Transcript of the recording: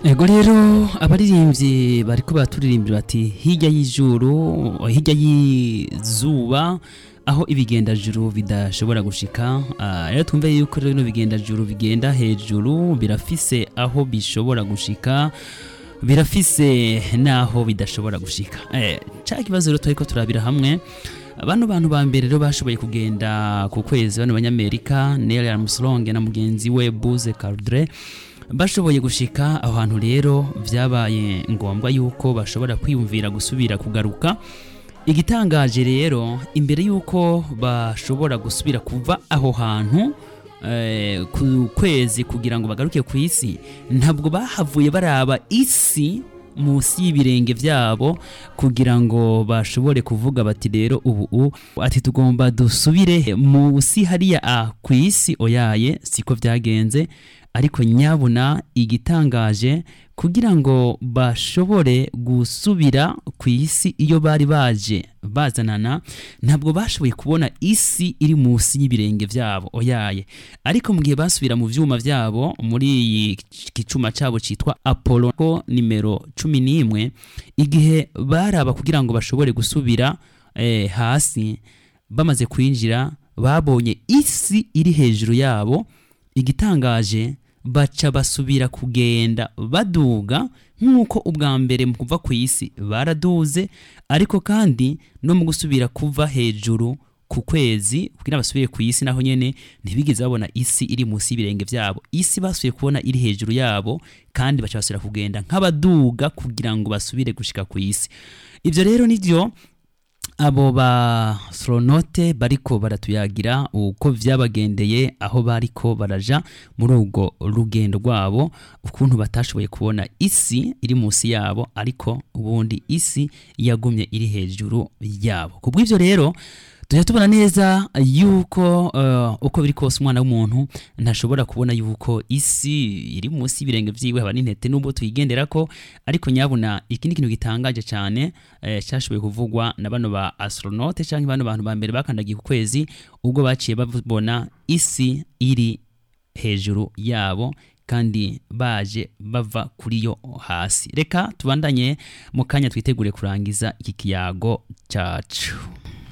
ego rero abaririmbyi bariko baturirimbira bati hirya y'ijuru hirya y'izuba aho ibigendajuru bidashobora gushika Ah, rero twumve yuko rero bino bigendajuru bigenda hejuru birafise aho bishobora gushika birafise n'aho bidashobora gushika eh, ca kibazo rero turiko turabira hamwe bano bantu ba mbere rero bashoboye kugenda ku kwezi bano banyamerika Neil Armstrong na mugenzi we Buzz Aldrin bashoboye gushika aho hantu rero vyabaye ngombwa yuko bashobora kwiyumvira gusubira kugaruka igitangaje rero imbere yuko bashobora gusubira kuva aho hantu eh, ku kwezi kugira ngo bagaruke ku isi ntabwo bahavuye baraba isi munsi y'ibirenge vyabo kugira ngo bashobore kuvuga bati rero ubu u- ati tugomba dusubire munsi hariya a ku isi oyaye siko vyagenze ariko nyabuna igitangaje kugira ngo bashobore gusubira ku isi iyo bari baje bazanana ntabwo bashoboye kubona isi iri munsi y'ibirenge vyabo oyaye ariko mu gihe basubira mu vyuma vyabo muri iyi gicuma cabo citwa apollo ko nimero cumi n'imwe igihe baraba kugira ngo bashobore gusubira eh, hasi bamaze kwinjira babonye isi iri hejuru yabo igitangaje baca basubira kugenda baduga nk'uko ubwa mbere mu kuva ku isi baraduze ariko kandi no mu gusubira kuva hejuru ku kwezi kugira basubire ku isi naho nyene ntibigeze babona isi iri munsi y'ibirenge vyabo isi basubiye kubona iri hejuru yabo kandi baca basubira kugenda nk'abaduga kugira ngo basubire gushika ku isi ivyo rero nivyo abo ba astronaute bariko baratuyagira uko vyabagendeye aho bariko baraja muri ubwo rugendo rwabo ukuntu batashoboye kubona isi iri munsi yabo ariko ubundi isi yagumye iri hejuru yabo kubw'ivyo rero tujya tubona neza yuko uh, uko biri kose umwana w'umuntu ntashobora kubona yuko isi iri munsi y'ibirenge vyiwe haba n'intete n'ubwo tuyigenderako ariko nyabuna iki ni ikintu gitangaje cyane eh, cyashoboye kuvugwa na bano ba astronaute canke bano bantu ba mbere bakandagiye ku kwezi ubwo baciye babona isi iri hejuru yabo kandi baje bava kuri yo hasi reka tubandanye mu kanya twitegure kurangiza iki kiyago cacu